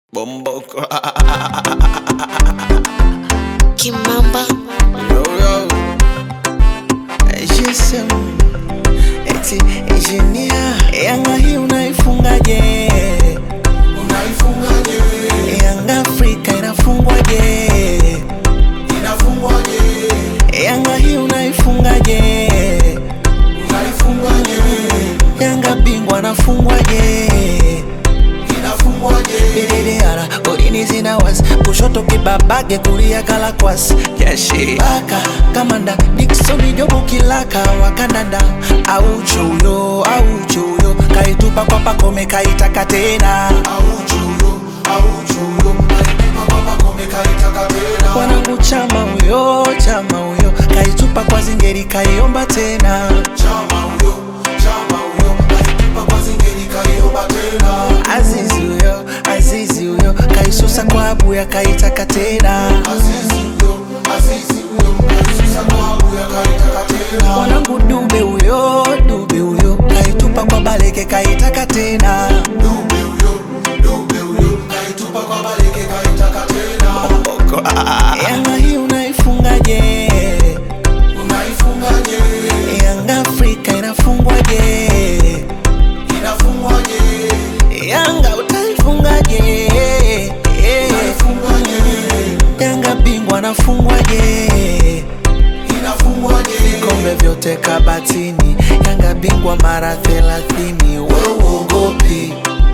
Bomboko. Kimamba Yo, yo. GSM. Eti engineer. Yanga hii unaifungaje? Unaifungaje? Yanga Afrika inafungwaje? Inafungwaje? Yanga hii unaifungaje? Unaifungaje? Yanga bingwa anafungwaje? Inafungwaje? Bididara, golini zina wasi kushoto kibabage kulia kalakwasi yashi baka kamanda Dickson Jobu kilaka wakandanda au chuyo au chuyo kaitupa kwa pakome kaitaka tena Auchuyo, auchuyo, alitupa kwa Pacome kaitaka tena. wanangu chama huyo chama huyo kaitupa kwa zingeri kaiomba tena Chama huyo, chama huyo, alitupa kwa Zingeri kaiomba tena. Azizi huyo Azizi huyo kaisusa kwa abuya kaitaka tena Azizi huyo, Azizi huyo, alisusa kwa Abuya kaitaka tena. mwanangu dube huyo dube huyo kaitupa kwa baleke kaitaka tena Dube huyo, dube huyo, kaitupa kwa Baleke kaitaka tena. yanga hii unaifungaje Unaifungaje? yanga afrika inafungwaje Inafungwaje? yanga utaifungaje Unaifungaje? yanga bingwa anafungwaje Inafungwaje? vikombe vyote kabatini yanga bingwa mara thelathini weuogopi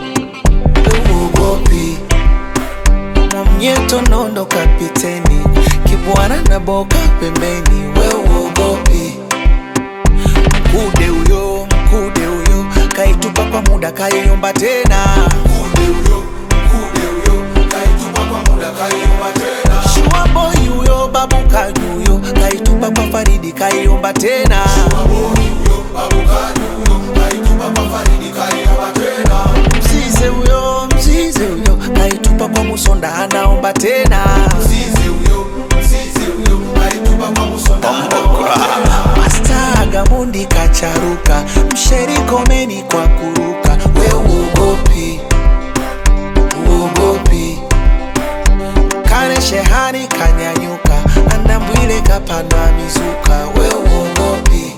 weuogopi mwamnyeto nondo kapiteni kibwana na boka pembeni weuogopi mkude huyo mkude huyo kaitupa kwa muda kaiomba tena Mkude huyo, mkude huyo, kaitupa kwa muda kaiomba tena. shuaboi huyo babu kaju huyo kaitupa kwa faridi kaiomba tena Baboni huyo, babukani huyo, kaitupa kwa Faridi kaiomba tena. mzize huyo mzize huyo kaitupa kwa musonda anaomba tena Mzizi huyo, mzizi huyo, kaitupa kwa Musonda anaomba tena. masta gamundi kacharuka msherikomeni kwa kuruka we uogopi uogopi kane shehani kanyanyuka andambwile kapandwa mizuka we uogopi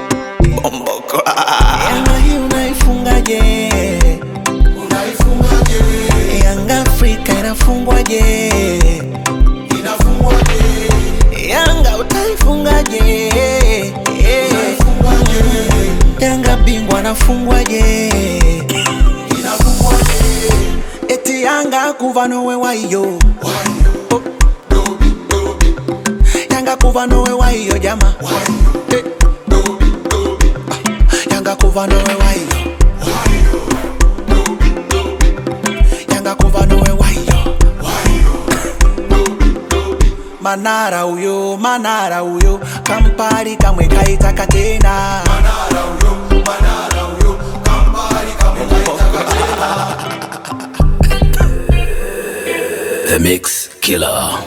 yanga hii unaifungaje Unaifungaje? yanga afrika inafungwaje Inafungwaje? yanga utaifungaje Unaifungaje? yanga bingwa anafungwaje Inafungwaje? eti yanga kuva nowe waiyo Wayo, dobi, dobi, yanga kuva nowe waiyo jama wayo, Eh, dobi, dobi, yanga kuva nowe waiyo wayo, dobi, dobi, yanga kuva nowe waiyo wayo, dobi, dobi. manara uyo manara uyo kampali kamwe kaitaka tena Manara huyo, Manara huyo, Kampali kamwe kaitaka tena. The Mix Killer.